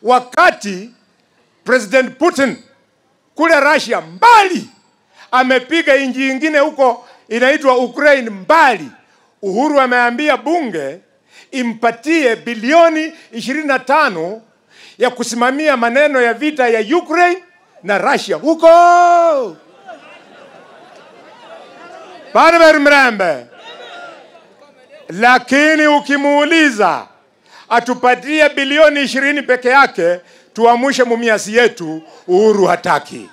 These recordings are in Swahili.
wakati President Putin kule Russia mbali amepiga nchi ingine huko inaitwa Ukraine mbali. Uhuru ameambia bunge impatie bilioni 25 ya kusimamia maneno ya vita ya Ukraine na Russia huko. Barber Mrembe, lakini ukimuuliza atupatie bilioni ishirini peke yake tuamshe mumiasi yetu, Uhuru hataki.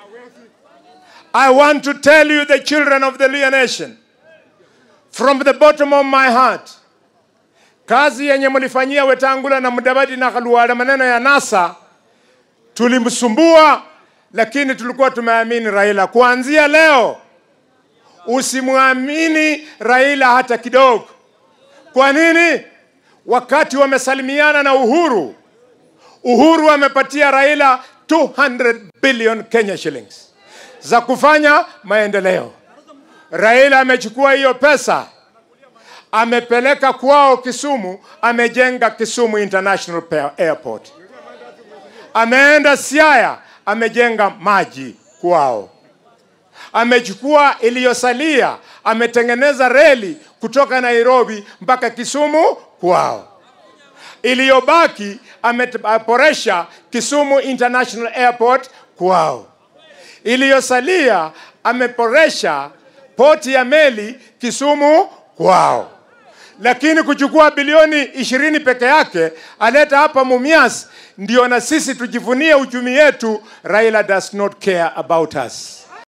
I want to tell you the children of the Luhya nation from the bottom of my heart, kazi yenye mlifanyia Wetangula na Mudavadi na Khaluala, maneno ya NASA tulimsumbua, lakini tulikuwa tumeamini Raila. Kuanzia leo usimwamini Raila hata kidogo. Kwa nini? Wakati wamesalimiana na Uhuru, Uhuru amepatia Raila 200 billion Kenya shillings za kufanya maendeleo. Raila amechukua hiyo pesa amepeleka kwao Kisumu, amejenga Kisumu International Pa- Airport. Ameenda Siaya, amejenga maji kwao. Amechukua iliyosalia, ametengeneza reli kutoka Nairobi mpaka Kisumu kwao. Iliyobaki ameporesha Kisumu International Airport kwao. Iliyosalia ameporesha poti ya meli Kisumu kwao. Lakini kuchukua bilioni ishirini peke yake aleta hapa Mumias, ndio na sisi tujivunie uchumi yetu. Raila does not care about us.